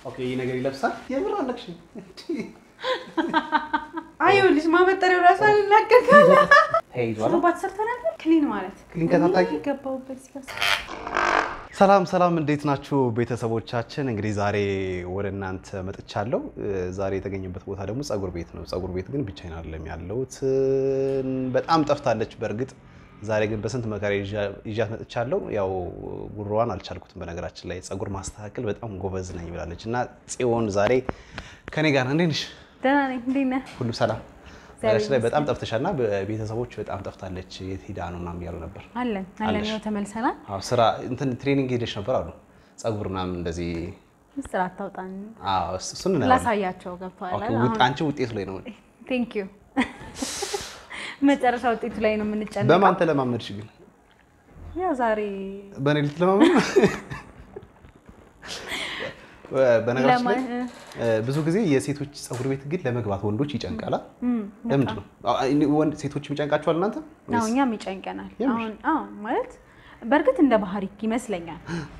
ኦኬ ይህ ነገር ይለብሳል። የምር አለቅሽ አይውልሽ ማበጠሪያው ራሱ አልናገርካለ ተይዟል። ሮባት ሰርተናል። ክሊን ማለት ክሊን ከታጣቂ ገባሁበት ሲያስ ሰላም ሰላም፣ እንዴት ናችሁ ቤተሰቦቻችን? እንግዲህ ዛሬ ወደ እናንተ መጥቻለሁ። ዛሬ የተገኘበት ቦታ ደግሞ ጸጉር ቤት ነው። ጸጉር ቤት ግን ብቻዬን አይደለም ያለሁት፣ በጣም ጠፍታለች። በእርግጥ ዛሬ ግን በስንት መከራ ይዣት መጥቻለሁ። ያው ጉሮዋን አልቻልኩትም። በነገራችን ላይ ጸጉር ማስተካከል በጣም ጎበዝ ነኝ ብላለች እና ጽዮን ዛሬ ከኔ ጋር እንዴት ነሽ? ደህና ነኝ። እንዴት ነህ? ሁሉ ሰላም? ነገራችን ላይ በጣም ጠፍተሻልና ቤተሰቦች በጣም ጠፍታለች። የት ሄዳ ነው ምናምን እያሉ ነበር። አለን አለን። አለሽ? ያው ተመልሰናል። አዎ ስራ እንትን ትሬኒንግ ሄደሽ ነበር አሉ ጸጉር ምናምን እንደዚህ ምስጢር አታውጣን አዎ እሱ- እሱን እናየዋለን። ላሳያቸው ገብተዋል። ኦኬ፣ ውጥ- አንቺ ውጤቱ ላይ ነው። ቴንክ ዩ መጨረሻ ውጤቱ ላይ ነው የምንጨነቀው። በማን ተለማመድሽ ግን? ያው ዛሬ በእኔ ልትለማመድ ነው? በነገራችን ላይ ለማ- እ፣ ብዙ ጊዜ የሴቶች ጸጉር ቤት ግን ለመግባት ወንዶች ይጨንቃላ። ለምንድን ነው አዎ፣ እኔ- ወንድ ሴቶችም ይጨንቃቸዋል እናንተ? አዎ እኛም ይጨንቀናል። የምር? አሁን አዎ ማለት በእርግጥ እንደ ባህሪ ይመስለኛል።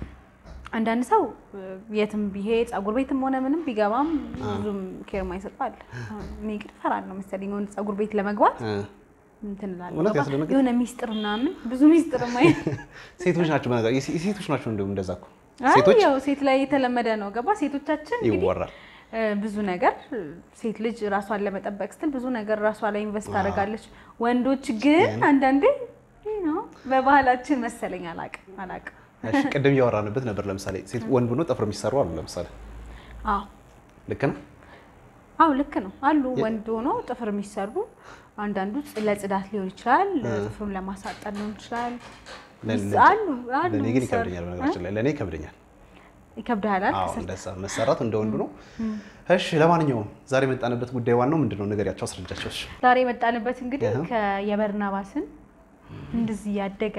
አንዳንድ ሰው እ፣ የትም ቢሄድ ጸጉር ቤትም ሆነ ምንም ቢገባም ብዙም ኬር ማይሰጠው አለ። አሁን እኔ ግን እፈራለሁ መሰለኝ የሆነ ጸጉር ቤት ለመግባት እ፣ እንትን እላለሁ። እውነት ገባ? ያስደነግጥ? የሆነ ሚስጥር ምናምን ብዙ ሚስጥር ማይ ሴቶች ናቸው በነገር የሴ- የሴቶች ናቸው እንዲሁም እንደዛ እኮ አይ ሴቶች ያው ሴት ላይ የተለመደ ነው። ገባ ሴቶቻችን እንግዲህ ይወራል። እ፣ ብዙ ነገር እ፣ ሴት ልጅ ራሷን ለመጠበቅ ስትል ብዙ ነገር ራሷ ላይ ኢንቨስት ታደርጋለች። ወንዶች ግን አንዳንዴ ይህ ነው በባህላችን መሰለኝ አላቅም አላቅም። እሺ፣ ቅድም እያወራንበት ነበር። ለምሳሌ ሴት ወንድ ሆኖ ጥፍር የሚሰሩ አሉ። ለምሳሌ አዎ ልክ ነው። አዎ ልክ ነው አሉ ወንድ ሆኖ ጥፍር የሚሰሩ አንዳንዱ ጽ- ለጽዳት ሊሆን ይችላል፣ ጥፍሩን ለማሳጠር ሊሆን ይችላል። ለእኔ- አሉ አሉ ለእኔ ግን የሚሰሩ። ይከብደኛል። በነገራችን ላይ ለእኔ ይከብደኛል። ይከብድሃል አይደል? አዎ ከስር እንደዛ መሰራት እንደ ወንዱ ነው። እሺ ለማንኛውም ዛሬ የመጣንበት ጉዳይ ዋናው ምንድን ነው? ንገሪያቸው፣ አስረጃቸው። እሺ ዛሬ የመጣንበት እንግዲህ አሃ። ከየበርናባስን እንደዚህ ያደገ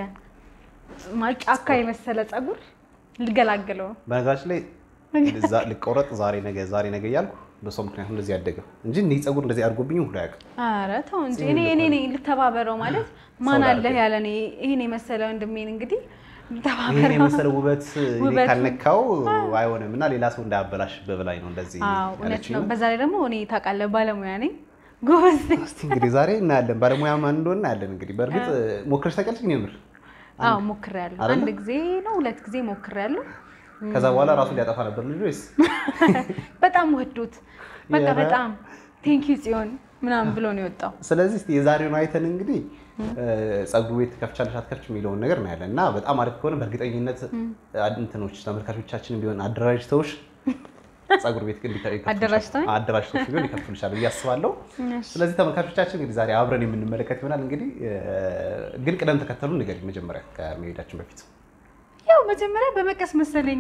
ማለት ጫካ የመሰለ ጸጉር ልገላገለው ነው። በነገራችን ላይ ዛ- ልቆረጥ ዛሬ ነገ ዛሬ ነገ እያልኩ በሰው ምክንያት እንደዚህ ያደገ እንጂ እኔ ጸጉር እንደዚህ አድርጎብኝ ሁሉ አያውቅም። ኧረ ተው እንጂ እኔ እኔ ነኝ ልተባበረው ማለት ማን አለ ያለ እኔ ይሄን የመሰለ ወንድሜን እንግዲህ ይህን ልተባበረው። የመሰለ ውበት እኔ ውበቱ- ካልነካው አይሆንም እና ሌላ ሰው እንዳያበላሽ በበላይ ነው እንደዚህ አዎ እውነት ያለችኝ ነው። ነው። በዛ ላይ ደግሞ እኔ ታውቃለህ ባለሙያ ነኝ፣ ጎበዝ ነኝ። እስቲ እንግዲህ ዛሬ እናያለን ባለሙያ ማን እንደሆነ እናያለን። እንግዲህ በእርግጥ ሞክረሽ ታውቂያለሽ? ግን የምር አዎ ሞክሬያለሁ። አይደለ? አንድ ጊዜ ነው ሁለት ጊዜ ሞክሬያለሁ። ከዛ በኋላ ራሱ ሊያጠፋ ነበር ልጅ ወይስ በጣም ወዶት በቃ የረ- በጣም ቴንኪዩ ጽዮን ምናምን ብሎ ነው የወጣው። ስለዚህ እስቲ የዛሬውን አይተን እንግዲህ ጸጉር ቤት ከፍቻለሽ አትከፍች የሚለውን ነገር እናያለን እና በጣም አሪፍ ከሆነ በእርግጠኝነት እንትኖች ተመልካቾቻችን ቢሆን አደራጅተውሽ ጸጉር ቤት ግን ሊከ- ይከፍቱልሻል። አደራጅተውኝ? አደራጅተውሽ ቢሆን ይከፍቱልሻል ብዬ አስባለሁ። ስለዚህ ተመልካቾቻችን እንግዲህ ዛሬ አብረን የምንመለከት ይሆናል። እንግዲህ እ፣ ግን ቅደም ተከተሉ ንገሪ መጀመሪያ ከመሄዳችን በፊት ያው መጀመሪያ በመቀስ መሰለኝ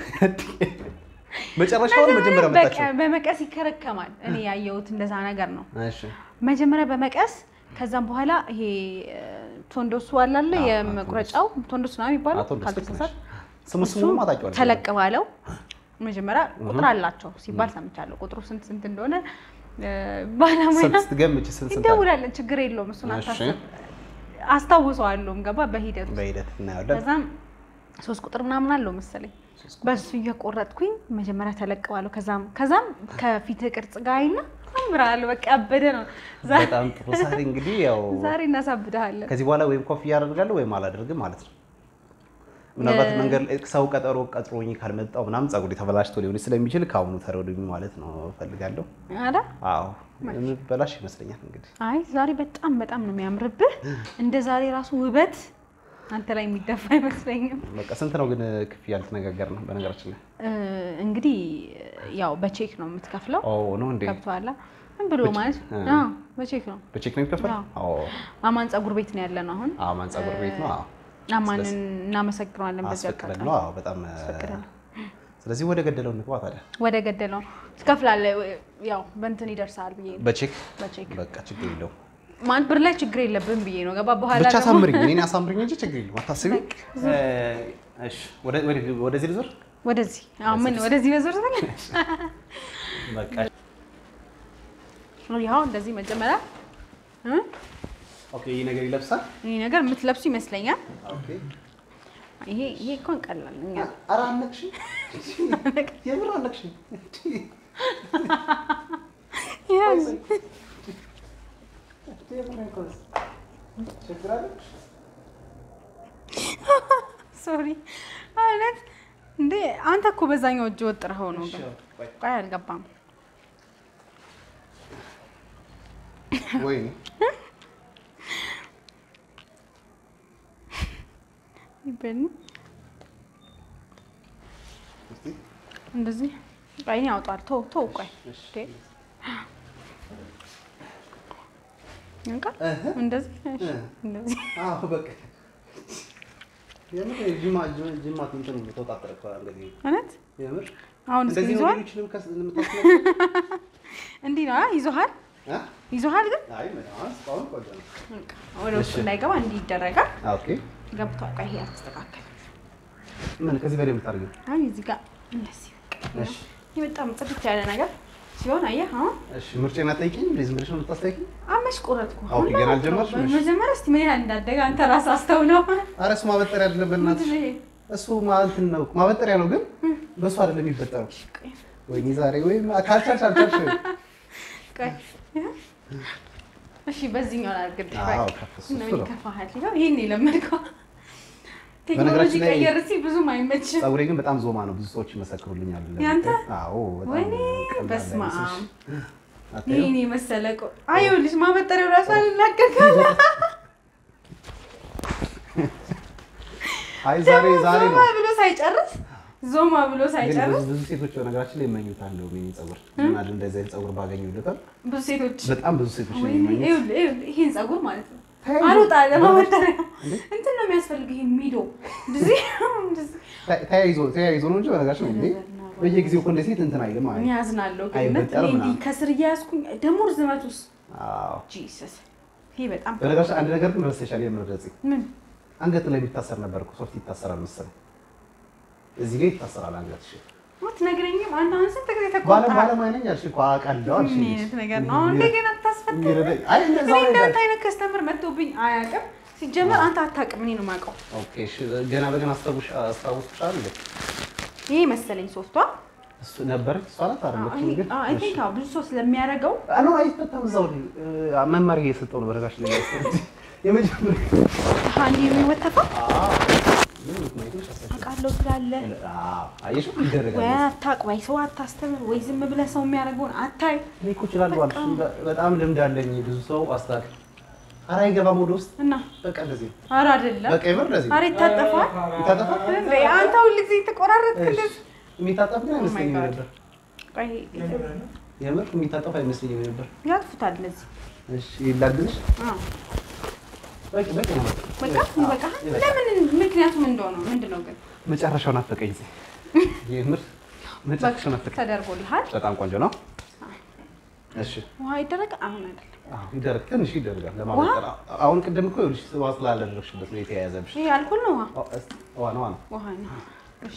መጨረሻውን መጀመሪያ መጣችሁ። በቀ- በመቀስ ይከረከማል። እኔ ያየሁት እንደዛ ነገር ነው። እሺ መጀመሪያ በመቀስ ከዛም በኋላ ይሄ እ፣ ቶንዶሱ አላለ አዎ፣ የመቁረጫው ቶንዶስ ነው የሚባለው አቶ ደስ ልክ ነሽ። ካልተሳሳት ስሙ ስሙ ማታውቂዋለሽ? ተለቅ ባለው መጀመሪያ ቁጥር አላቸው ሲባል ሰምቻለሁ። ቁጥሩ ስንት ስንት እንደሆነ እ፣ ባለሙያ ስንት ስትገምጪ ስንት ስንት አለ? እንደውላለን። ችግር የለውም እሱን እሺ። አታስብ። አስታውሰዋለሁም ገባ በሂደት ውስጥ በሂደት እናየዋለን። ከዛም ሶስት ቁጥር ምናምን አለው መሰለኝ በሱ እየቆረጥኩኝ መጀመሪያ ተለቀባለሁ። ከዛም ከዛም ከፊት ቅርጽ ጋር አይና አምራል በቃ ያበደ ነው። ዛ- በጣም ጥሩ። ዛሬ እንግዲህ ያው ዛሬ እናሳብድሃለን። ከዚህ በኋላ ወይም ኮፍያ አደርጋለሁ ወይም አላደርግም ማለት ነው። ምናልባት መንገድ ላይ ሰው ቀጠሮ ቀጥሮኝ ካልመጣው ምናምን ጸጉሬ ተበላሽቶ ሊሆን ስለሚችል ከአሁኑ ተረዱኝ ማለት ነው እፈልጋለሁ። አላ አዎ የምበላሽ ይመስለኛል እንግዲህ አይ ዛሬ በጣም በጣም ነው የሚያምርብህ። እንደ ዛሬ ራሱ ውበት አንተ ላይ የሚደፋ አይመስለኝም። በቃ ስንት ነው ግን ክፍያ ልትነጋገር ነው? በነገራችን ላይ እ፣ እንግዲህ ያው በቼክ ነው የምትከፍለው። ኦ ነው እንዴ? ገብቶሃል? ምን ብሎ ማለት እ። አዎ፣ በቼክ ነው። በቼክ ነው የሚከፈል? አዎ። አዎ አማን ጸጉር ቤት ነው ያለ ነው አሁን። አማን ጸጉር ቤት ነው። አዎ አማንን እናመሰግነዋለን በዚህ አስፈቅደን አጋጣሚ ነው። አዎ በጣም አስፈቅደን ነው። ስለዚህ ወደ ገደለው እንግባ ታዲያ። ወደ ገደለው ትከፍላለህ። ያው በእንትን ይደርሳል ብዬ ነው በቼክ በቼክ በቃ ችግር የለውም። ማለት ብር ላይ ችግር የለብን ብዬ ነው። ገባ በኋላ ብቻ ደግሞ አሳምሪኝ፣ እኔን አሳምሪኝ እንጂ ችግር የለውም አታስቢ። እሺ ወደ ወደ- ወደዚህ ልዞር ወደዚህ አሁን ምን ወደዚህ በዞር ስለ በቃ ያው እንደዚህ መጀመሪያ እ? ኦኬ። ይህ ነገር ይለብሳል። ይህ ነገር የምትለብሱ ይመስለኛል። ኦኬ ይሄ ይሄ እንኳን ቀላል እኛ ኧረ አነቅሽኝ፣ የምር አነቅሽኝ። ያዝ ችግር አለ? ሶሪ አይነት እንዴ አንተ እኮ በዛኛው እጅ ወጥረኸው ነው ግን ቆይ፣ ቆይ አልገባም ወይኔ ይበል እስቲ እንደዚህ ቆይ እኔ ያውጣል ቶ ቶ ቆይ እሺ። እንዴ እንካ እህ እንደዚህ እሺ እ። እንደዚህ አዎ በቃ የምር ጅማ ጅማ እንትን ተወጣጠረ እኮ እንግዲህ እውነት የምር አሁን እስኪ እንደዚህ ነው ይዞሃል ሌሎችንም ከስ የምታስመስለው? እንዲህ ነው አ? ይዞሃል እ? ይዞሃል ግን አይ ምን አሁን እስካሁን ቆንጆ ነው። በቃ ወደ ውስጥ እሺ። እንዳይገባ እንዲህ ይደረጋል ኦኬ ገብቷል ቆይ ይሄ አስተካከል ምን ከዚህ በላይ የምታደርጊው? አሁን እዚህ ጋር እንደዚህ በቃ እሺ ይሄ በጣም ጽድት ያለ ነገር ሲሆን አየህ አሁን እሺ ምርጫዬን አትጠይቂኝ? እንዴ ዝም ብለሽ ነው የምታስጠይቂኝ? አመሽ ቆረጥኩ ኦኬ፣ ገና አልጀመርሽም? እሺ። መጀመሪያ እስኪ ምን ያህል እንዳደገ አንተ ራስህ አስተውለው ኧረ እሱ ማበጠሪያ አይደለም በእናትሽ። ምንድን ነው ይሄ? እሱ እንትን ነው ማበጠሪያ ነው፣ ግን በእሱ አይደለም የሚበጠረው። ቆይ፣ ወይኔ ዛሬ ወይም ካልቻልሽ አልቻልሽ። ቆይ። እሺ በዚህኛው ላድርግልሽ አዎ፣ በቃ። ከፍ እሱ እና እሱ ነው። ይከፋሃል ይኸው ይሄን የለመድከው ቴክኖሎጂ በነገራችን ላይ- ቀየር ሲል ብዙም አይመችም ፀጉሬ ግን በጣም ዞማ ነው፣ ብዙ ሰዎች ይመሰክሩልኛል። ያንተ? አዎ፣ በጣም ወይኔ ቀላል በስመ አይመስልሽ? አብ አታየው? ይሄን የመሰለ ቆ አየው ልጅ ማበጠሪያው ራሱ አልናገር ካለ አይ ዛሬ ዛሬ ዞማ ነው ብሎ ሳይጨርስ ዞማ ብሎ ግን ሳይጨርስ ብዙ ብዙ ሴቶች በነገራችን ላይ ይመኙታል ነው የኔ ፀጉር እና እንደዚህ አይነት ፀጉር ባገኙ ልበል ብዙ ሴቶች በጣም ብዙ ሴቶች ነው ወይኔ የሚመኙት። ይኸውልህ ይኸውልህ ይሄን ፀጉር ማለት ነው ተያይዞ- አልወጣ ለማበጠሪያ እንዴ? እንትን ነው የሚያስፈልግ ይሄ ሚዶ እንደዚህ እንደዚህ ተ- ተያይዞ ተያይዞ ነው እንጂ በነገራችን ላይ እንዴ በየጊዜው እኮ እንደ ሴት እንትን አይልም እኔ አይ ያዝናለሁ ግን አይበጠርም እውነት እኔ እንዲህ ምናምን። ከስር እያያዝኩኝ ደግሞ ርዝመቱስ አዎ ጂሰስ ይሄ በጣም በነገራችን አንድ ነገር ግን ረስተሻል የምረደጽ ምን አንገት ላይ የሚታሰር ነበር እኮ ሶፍት ይታሰራል መሰለኝ እዚህ ጋር ይታሰራል አንገትሽ አትነግረኝም አንተ አሁን ስንት ጊዜ ባለ ተቆጣ ባለሙያ ነኝ አልሽ እኮ አውቃለሁ አልሽ ምን አይነት ነገር ነው አሁን እንደገና ታስፈታ የሚረዳኝ አይ እንደዛ እኔ ነው እንዳንተ አይነት ከስተምር መጥቶብኝ አያውቅም ሲጀመር አንተ አታውቅም እኔ ነው የማውቀው ኦኬ እሺ ገና በገና አስታውሽ አስታውስሻል እንዴ ይሄ መሰለኝ ሶስቷ እሱ ነበረች እሷ ናት አይደለችም ግን አይ ቲንክ አዎ ብዙ ሰው ስለሚያደርገው አሎ አይፈታም እዛው ላይ እ፣ መመሪያ እየሰጠው ነው በረጋሽ ላይ ያስቀምጥ የመጀመሪያ አንዲ የሚወተፈው አዎ ምን ምክንያቱም አሳሽ አውቃለሁ ትላለህ አዎ አየሽ ይደረጋል ወይ አታውቅ ወይ ሰው አታስተምር ወይ ዝም ብለህ ሰው የሚያደርገውን አታይ እኔ እኮ እችላለሁ አልሽ በ- በጣም ልምድ አለኝ ብዙ ሰው አስታክ ኧረ አይገባም ወደ ውስጥ እና በቃ እንደዚህ ነው። ኧረ አይደለም በቃ የምር እንደዚህ ነው። ኧረ ይታጠፋል ይታጠፋል እንዴ አንተ ሁል ጊዜ የተቆራረጥክ እሺ እንደዚህ የሚታጠፍ ግን አይመስለኝም God. ነበር ቆይ የምር የሚታጠፍ አይመስለኝም ነበር ያጥፉታል እነዚህ እሺ ይላግልሽ አዎ በቂ በቂ ነው በቃ አዎ፣ በቃ ይበቃል። ለምን ምክንያቱም እንደሆነ ምንድን ነው ግን መጨረሻውን አፈቀኝ እዚህ የምር መጨረሻውን አፈቀኝ ተደርጎልሃል በጣም ቆንጆ ነው እሺ ውሃ ይደረግ አሁን አይደለም አዎ ይደረግ ትንሽ ይደረጋል ለማበጠር አሁን ቅድም እኮ ይኸውልሽ ውሃ ስላላደረግሽበት ነው የተያያዘብሽ ይሄ አልኮል ነው ውሃ አዎ፣ እስኪ ውሃ ነው ውሃ ነው ውሃ ነው እሺ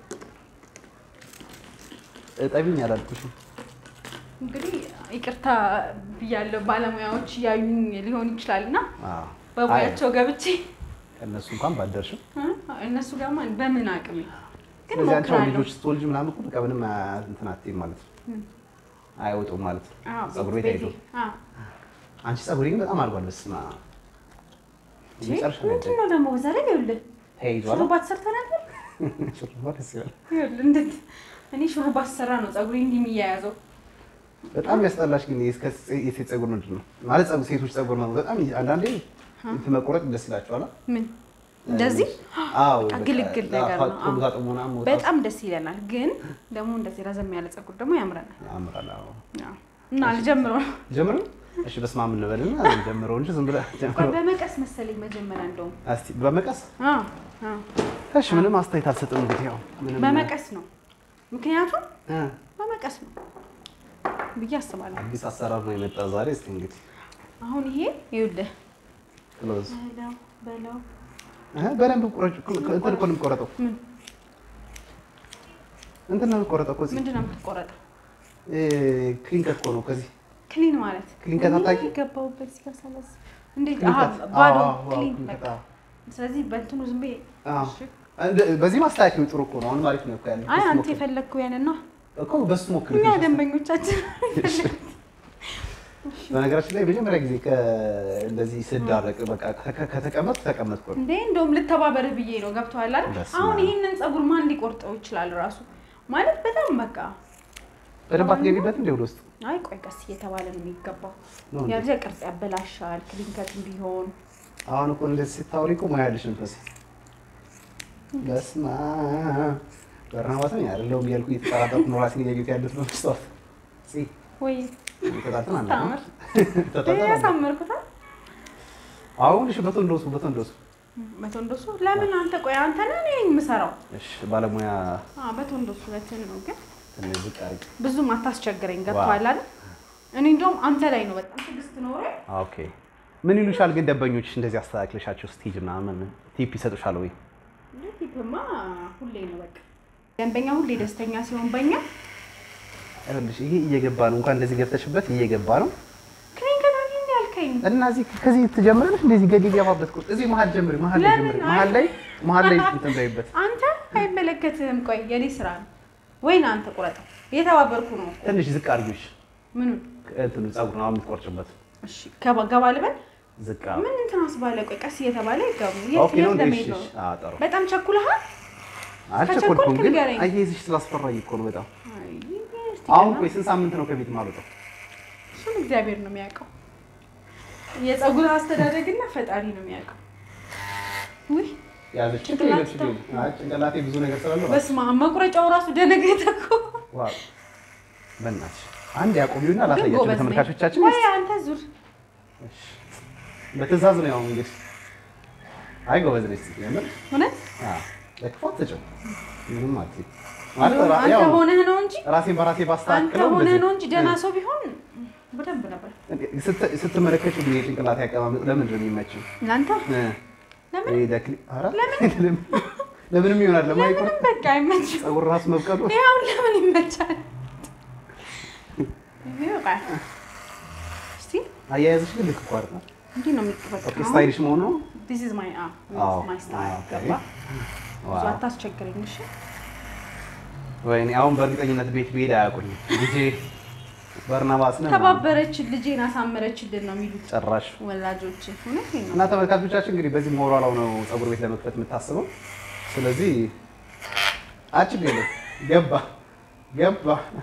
እጠቢኝ አላልኩሽም እንግዲህ ይቅርታ ብያለሁ ባለሙያዎች እያዩኝ ሊሆን ይችላል እና አዎ በሙያቸው ገብቼ እነሱ እንኳን ባደርሽም እ? እነሱ ጋር ማን በምን አቅሜ ግን ስለዚህ አንቺ አሁን ሞክራለሁ ልጆች ስትወልጂ ምናምን እኮ በቃ ምንም አ- እንትን አትይም ማለት ነው አይወጡም ማለት ነው አዎ፣ ፀጉር ቤት ቤቴ። አይሄዱም አዎ። አንቺ ፀጉሬ ግን በጣም አድጓል በስመ አብ መጨረሻ ላይ ምንድን ነው ደግሞ በዛ ላይ ይኸውልህ ተይዟል ሹሩባ ተሰርተህ ነበር ሹሩባ ደስ ይላል ይኸውልህ እንዴት እኔ ሹሩባ ስሰራ ነው ፀጉሬ እንዲህ የሚያያዘው በጣም ያስጠላሽ ግን የእስከ የሴት ፀጉር ምንድን ነው ማለት ፀጉር ሴቶች ፀጉር ነው በጣም አንዳንዴ እንትን መቆረጥ ደስ ይላቸዋል አ? ምን እንደዚህ አዎ በቃ በቃ ግልግል ነገር ነው። ቶሎ አዎ። ታጥቦ ምናምን መውጣት በጣም ደስ ይለናል። ግን ደግሞ እንደዚህ ረዘም ያለ ፀጉር ደግሞ ያምረናል። ያምራል አዎ አዎ። እና ልጀምረው ነው። ጀምሩ እሺ በስመ አብ እንበልና ጀምረው እንጂ ዝም ብለህ ቆይ ጀምረው በመቀስ መሰለኝ መጀመሪያ እንደውም እስቲ በመቀስ አዎ፣ አዎ። እሺ ምንም አስተያየት አልሰጥም እንግዲህ ያው ምንም በመቀስ ነው። ምክንያቱም እ በመቀስ ነው ብዬ አስባለሁ። አዲስ አሰራር ነው የመጣ ዛሬ እስቲ እንግዲህ አሁን ይሄ ይኸውልህ ክሎዝ በለው በለው እ በደንብ ቁረጭ እንትን እኮ ነው የሚቆረጠው ምን እንትን ነው የሚቆረጠው እኮ እዚህ ምንድን ነው የምትቆረጠው? እ ክሊንከት እኮ ነው ከዚህ ክሊን ማለት ክሊን ከታጣቂ? እኔ ገባሁበት እዚህ ጋር ሳላስ እንዴት? ክሊንከት አሀ ባዶ አዎ፣ አዎ፣ ክሊን ክሊንከት፣ በቃ። አዎ። ስለዚህ በእንትኑ ዝም ብዬ አዎ። እሺ፣ እንደ- በዚህ ማስተካከሉ ጥሩ እኮ ነው። አሁን አሪፍ ነው እኮ ያለው። አይ በሱ አንተ ሞክሪ። የፈለግከው ያንን ነው። እኮ በሱ ሞክሪ። እኛ ደንበኞቻችን በነገራችን ላይ መጀመሪያ ጊዜ ከ- እንደዚህ ስዳረቅ በቃ ከ- ከተቀመጥኩ ተቀመጥኩ ነው። እንዴ እንደውም ልተባበርህ ብዬ ነው። ገብቶሃል አይደል? በስመ አሁን አብ። ይህንን ፀጉር ማን ሊቆርጠው ይችላል? ራሱ ማለት በጣም በቃ በደንብ አትገቢበት እንደ ወደ ውስጥ አይ ቆይ ቀስ እየተባለ ነው የሚገባው። ነው እንዴ? ያብዛ ቅርጽ ያበላሻል። ክሊንከትም ቢሆን አሁን እኮ እንደዚህ ስታወሪ እኮ ሙያ ያለሽ መንፈስ በስመ አብ በርናባስ ነኝ አይደለሁም እያልኩ እየተጠራጠርኩ ነው ራሴን እያየሁት ያለሁት በመስታወት ሲ ወይ ተጣልተን አናውቅም። ታምር ተጣልተን አናውቅም። ያሳመርኩታል። አሁን እሺ በተንዶሱ በተንዶሱ በቶንዶሱ ለምን አንተ ቆይ አንተ ነህ እኔ የምሰራው? እሺ ባለሙያ አዎ በቶንዶሱ ሁለትን ነው ግን ትንሽ ዝቅ አድርጊ። ብዙም አታስቸግረኝ። ገብቶሃል አይደል? እኔ እንደውም አንተ ላይ ነው በጣም ትዕግስት ኖሮ ኦኬ ምን ይሉሻል ግን ደንበኞች እንደዚህ አስተካክለሻቸው ስቴጅ ምናምን ቲፕ ይሰጡሻል ወይ? ቲፕማ ሁሌ ነው በቃ ደንበኛ ሁሌ ደስተኛ ሲሆን በኛ ይኸውልሽ ይሄ እየገባ ነው እንኳን እንደዚህ ገብተሽበት እየገባ ነው ክሊንከት አግኝ ያልከኝ እና እዚህ ከዚህ ትጀምሪያለሽ እንደዚህ ገድ ገባበት ቁጥ እዚህ መሀል ጀምሪ መሀል ላይ ለምን? ጀምሪ መሀል ላይ መሀል ላይ እንትን በይበት አንተ አይመለከትህም። ቆይ የኔ ስራ ነው ወይን አንተ ቁረጠው። እየተባበርኩ ነው። ትንሽ ዝቅ አድርጊሽ ምን እንትኑ ፀጉር ነው የምትቆርጭበት እሺ ገባ ገባ ልበል ዝቅ ምን እንትን አስባለ? ቆይ ቀስ እየተባለ ይገቡ። ኦኬ ነው እንዴ ለመሄድ እሺ ነው? አዎ ጥሩ በጣም ቸኩለሃል። አልቸኮልኩም ከቸኮልክ ግን ንገረኝ። አያይዝሽ ስላስፈራኝ እኮ ነው በጣም አይ፣ እስቲ አሁን ገና- ቆይ ስንት ሳምንት ነው ከቤት ማልወጣው እሱን እግዚአብሔር ነው የሚያውቀው። የፀጉር አስተዳደግና ፈጣሪ ነው የሚያውቀው። ውይ ያዘች ጭንቅላት ጭንቅላት ችግር አይ ጭንቅላቴ ብዙ ነገር ስላለው በስመ አብ መቁረጫው ራሱ ደነገጠ እኮ። ዋው በእናትሽ አንድ ያቆሚውና ግን ላሳያቸው ጎበዝ ነኝ። ለተመልካቾቻችን ወይ አንተ ዙር እሺ። በትዕዛዝ ነው ያው እንግዲህ አይ ጎበዝ ነሽ የምር እውነት አዎ ለክፉ አትሰጭም ምንም አትይ ማለት ራ- አንተ ያው ሆነህ ነው እንጂ ራሴን በራሴ አንተ ባስተካክለው ሆነህ እንደዚህ- ነው እንጂ ደህና ሰው ቢሆን በደንብ ነበር። ስት- ስትመለከችው ግን የጭንቅላት ያቀማመጥ ለምንድን ነው የሚመችው? እናንተ እ፣ ለምን ይሄ ደክሊ ኧረ ለምንም ይሆናል ለማይቆርጥ ለምንም በቃ አይመችም። ፀጉር ራስ መብቀሉ ያው ለምን ይመቻል? ይበቃል። እስቲ አያያዝሽ ግን ልክ እኮ አይደለም። እንዲህ ነው የሚቀበለው። ኦኬ ስታይልሽ መሆኑ ነው። ዲስ ኢዝ ማይ አፕ አዎ፣ ማይ ስታይል ኦኬ። ገባ። ብዙ ዋው አታስቸግረኝ እሺ። ወይኔ አሁን በእርግጠኝነት ቤት ብሄድ አያውቁኝም። ልጄ በርናባስ ነው ተባበረችን ልጄን አሳመረችልን ነው የሚሉት ጨራሽ ወላጆች። እውነቴን ነው። እና ተመልካቾቻችን እንግዲህ በዚህ ሞራላው ነው ፀጉር ቤት ለመክፈት የምታስበው። ስለዚህ አችግ የለም ገባ ገባ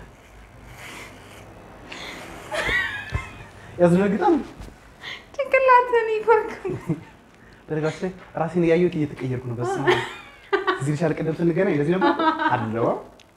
ያስደነግጣል። ጭንቅላትን ይኮርክ በነገራችን ላይ ራሴን እያየሁት እየተቀየርኩ ነው። በስ እዚህ ልሻል ቅድም ስንገናኝ እንደዚህ ነበር አለዋ።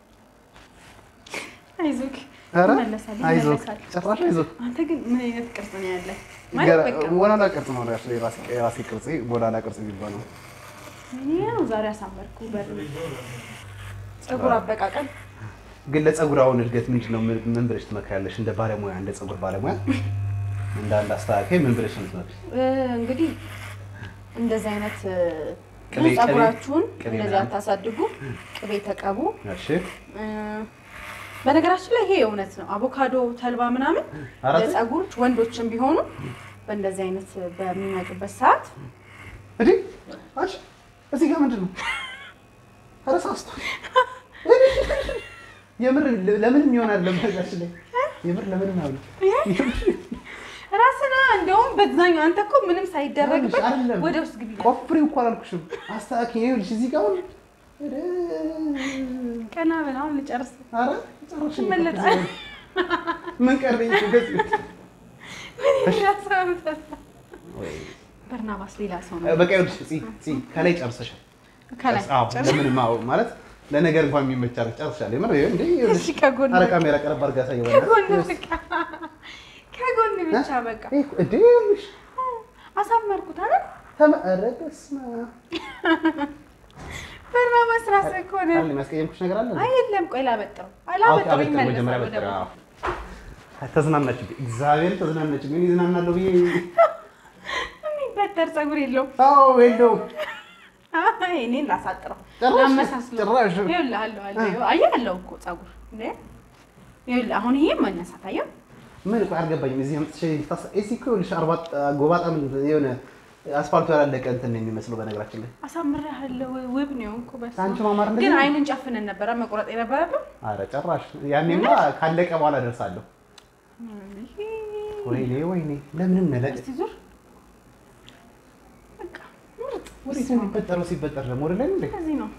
አይዞክ ኧረ ይመለሳል አይዞህ ይመለሳል። ጨራሽ አይዞህ። አንተ ግን ምን አይነት ቅርጽ ነው ያለ? ማለት ገና- በቃ ወላላ ቅርጽ ነው ራሱ የራሴ የራሴ ቅርጽ ወላላ ቅርጽ የሚባለው እኔ ያው ዛሬ አሳመርኩ በር ፀጉር አበቃቀል ግን ለፀጉር አሁን እድገት ምንድን ነው? ምን- ምን ብለሽ ትመክሪያለሽ? እንደ ባለሙያ እንደ ፀጉር ባለሙያ እንደ አንድ አስተካካይ ምን ብለሽ ነው የምትመክሪው? እ፣ እንግዲህ እንደዚህ አይነት እ፣ ብዙ ቅቤ- ፀጉራችሁን ቅቤ እንደዚህ ምናምን? አታሳድጉ። ቅቤ ተቀቡ። እሺ እ፣ በነገራችን ላይ ይሄ እውነት ነው። አቮካዶ፣ ተልባ ምናምን አራት ለፀጉር ወንዶችም ቢሆኑ በእንደዚህ አይነት በሚመጡበት ሰዓት እንዴ አንቺ እዚህ ጋር ምንድን ነው? ኧረ ሳስቷል። የምር ለምንም ይሆናል። ለምነጋችን ላይ የምር ለምንም አይሆንም። ራስና እንደውም በዛኛው አንተ እኮ ምንም ሳይደረግበት አይደለም። ወደ ውስጥ ግቢ ቆፍሪው እኮ አላልኩሽም። አስተካክዬ ይኸውልሽ እዚህ ጋር አሁን ኧረ ቀና ብለውን ልጨርስ ኧረ ጨረሽ ይመለጣል። ምን ቀረኝ? ገጽ በርናባስ ሌላ ሰው ነው በቃ ይኸውልሽ ፂ ፂ ከላይ ጨርሰሻል። ከላይ አዎ ጨርስ። ለምንም አዎ ማለት ለነገር እንኳን የሚመች አድርገሽ ጨርሰሻል። የምር ይኸው እንዴ ይኸውልሽ እሺ ከጎን ኧረ ካሜራ ቀረብ አድርጋ ታየዋለሽ። ከጎን በቃ ከጎን ብቻ በቃ ይሄ እኮ እንዴ ይኸውልሽ አሳመርኩት አይደል ተመ- ኧረ በስመ አብ በርናባስ ራስህ እኮ ነህ አለ የሚያስቀየምኩሽ ነገር አለ? አይ የለም ቆይ ላበጥረው አዎ፣ አላበጥረው አበጥር፣ መጀመሪያ ይመለሳል አበጥር፣ ወደ አዎ። ተዝናናችብኝ፣ እግዚአብሔር ተዝናናችብኝ። ምን ይዝናናለሁ ብዬ የሚበጠር ፀጉር የለውም አዎ የለውም አይ እኔን ላሳጥረው ጭራሽ ላመሳስለው ጭራሽ ይኸውልህ አለው አለው አየህ አለው እኮ ፀጉር እንዴ ይኸውልህ አሁን ይሄ መነሳት አየው ምን ቆይ አልገባኝም። እዚህ አምጥቼ ታስ- እዚህ እኮ ይኸውልሽ አርባ ጎባጣ ምን የሆነ አስፋልቱ ያላለቀ እንትን ነው የሚመስለው በነገራችን ላይ። አሳምሬሃለሁ። ውብ ነው እኮ በስመ አንቺ አብ። ማማር እንደዚህ ግን ነው? አይንን ጨፍነን ነበረ መቁረጥ የነበረብን። አረ ጭራሽ ያኔማ ካለቀ በኋላ ደርሳለሁ። ወይኔ ወይኔ ለምን መለቅ እስቲ ዙር። በቃ ምርጥ ወዴት ነው የሚፈጠረው? ሲፈጠር ደግሞ ወደ ላይ ነው እንዴ? ከዚህ ነው።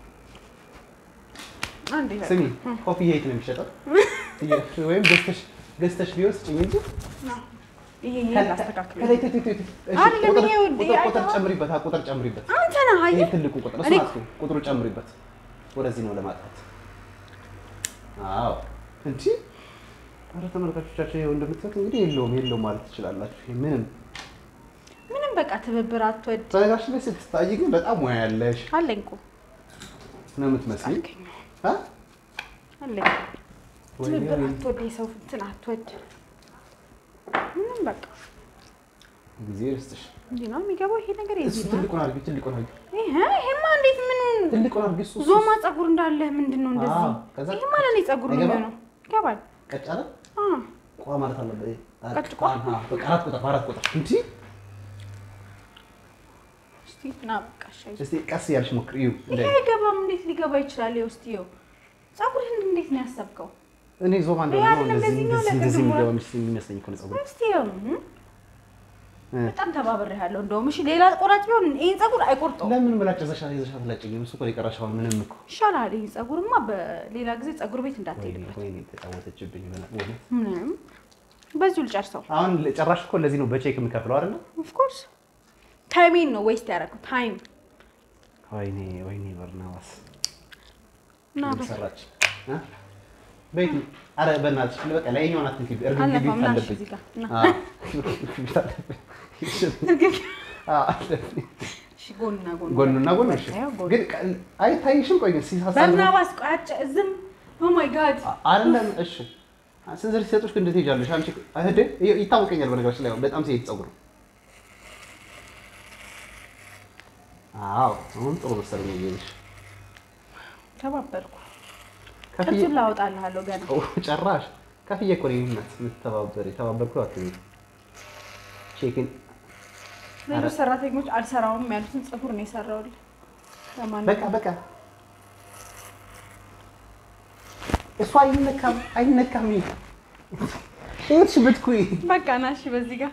አንዴ በቃ። ስሚ ኮፍያ የት ነው የሚሸጠው? ወይም ገዝተሽ ገዝተሽ ቢወስድ እንጂ ነው። ይሄ ይሄ ላስተካክል። ከላይ ት- ት- ት- እሺ፣ አይደለም፣ ቁጥር- ይሄ ውዴ፣ ቁጥር- ቁጥር አይተኸዋል? ጨምሪበት፣ አዎ፣ ቁጥር ጨምሪበት። አንተ ነህ ይሄ አየህ። ትልቁ ቁጥር እኔ እሱ አጥፊው፣ ቁጥሩ ጨምሪበት። ወደዚህ ነው ለማጥፋት። አዎ እንጂ ኧረ ተመልካቾቻችን ይኸው እንደምታዩት እንግዲህ የለውም የለውም ማለት ትችላላችሁ። ይሄ ምንም ምንም በቃ ትብብር አትወድ በነገራችን ላይ ስትታይ ግን በጣም ሙያ ያለሽ አለኝ እኮ ነው የምትመስለኝ። አልከኝ አ? አለኝ ወይኔ ትብብር ወይኔ። አትወድ የሰው እንትን አትወድ ምንም በቃ ጊዜ ይስጥሽ። እንዲህ ነው የሚገባው ይሄ ነገር እሱ የዚህ ነው ትልቁን አድርጊ፣ ትልቁን አድርጊ፣ ይሄ ይሄማ እንዴት ምን ትልቁን አድርጊ። እሱ እሱ- ዞማ ፀጉር እንዳለ ምንድን ነው እንደዚህ አዎ፣ ከዛ ይሄማ ለእኔ ፀጉር ነው አይገባም? የሚሆነው ይገባል ቀጭ አለ አ ቋ ማለት አለበት። ቀጭ ቋ? አሃ፣ በቃ አራት ቁጥር አራት ቁጥር እንጂ እስቲ ና በቃ እሺ እስቲ ቀስ እያልሽ ሞክሪ። እዩ እንደ ይሄ አይገባም እንዴት ሊገባ ይችላል ይኸው እስቲ ይኸው ፀጉርህን እንዴት ነው ያሰብከው እኔ ዞማ እንደሆነ ይሄ ነው አይደለም እንደዚህ እንደዚህኛው እንደዚህ ነገር እንደዚህ ዝም ብሎ- የሚገባ የሚመስለኝ የሚመስለኝ እኮ ነው ፀጉር እስቲ ይኸው እም፣ እ። በጣም ተባብሬሃለሁ እንደውም እሺ ሌላ ቆራጭ ቢሆን ይሄን ፀጉር አይቆርጠውም ለምን ምላጭ ይዘሻ ይዘሻ ትላጭኝም? እሱ እኮ ነው የቀረሽ። አሁን ምንም እኮ ይሻላል ይሄ ፀጉርማ በሌላ ጊዜ ፀጉር ቤት ወይኔ እንዳትሄድበት ወይኔ ተጫወተችብኝ። በላ- ወይኔ ምንም በዚሁ ልጨርሰው አሁን ጭራሽ እኮ ለዚህ ነው በቼክ የምከፍለው አይደለ? ኦፍኮርስ ታይሜን ነው ዌስት ያደረገው ታይም ወይኔ ወይኔ በርናባስ እና ምን ሰራች? እ? ቤት አረ በእናትሽ በቃ ላይኛውን አትንኪ። እርግብ ግቢ አልነፋም ና እሺ አለብኝ። እዚህ ጋር ና አዎ፣ ግቢ አለብኝ። አዎ፣ አለብኝ። እሺ ጎንና ጎን ጎኑና ጎኑ እሺ። ይኸው ጎን ግን ቀ- አይታይሽም? ቆይ ግን ሲሳሳ በርናባስ ቆይ አጭ ዝም ኦ ማይ ጋድ አይደለም። እሺ ስንዝር ሲሰጡሽ ግን እንዴት ትሄጃለሽ? አንቺ እህዴ ይታወቀኛል። በነገራችን ላይ አሁን በጣም ሲሄድ ፀጉር ነው። አዎ አሁን ጥሩ መሰለኝ እየሄድሽ ተባበርኩ ከፍዬ ቅርጹን ላወጣልሃለሁ ገና ኦ፣ ጨራሽ ከፍዬ እኮ ነው ይህነት የምትተባበሪ ተባበርኩ አትበይ። ቼክን ሌሎች ሰራተኞች አልሰራውም ያሉትን ፀጉር ነው የሰራውልህ ለማንኛውም በቃ በቃ እሱ አይነካም አይነካም። ይሄሽ ብትኩይ በቃ ና እሺ በዚህ ጋር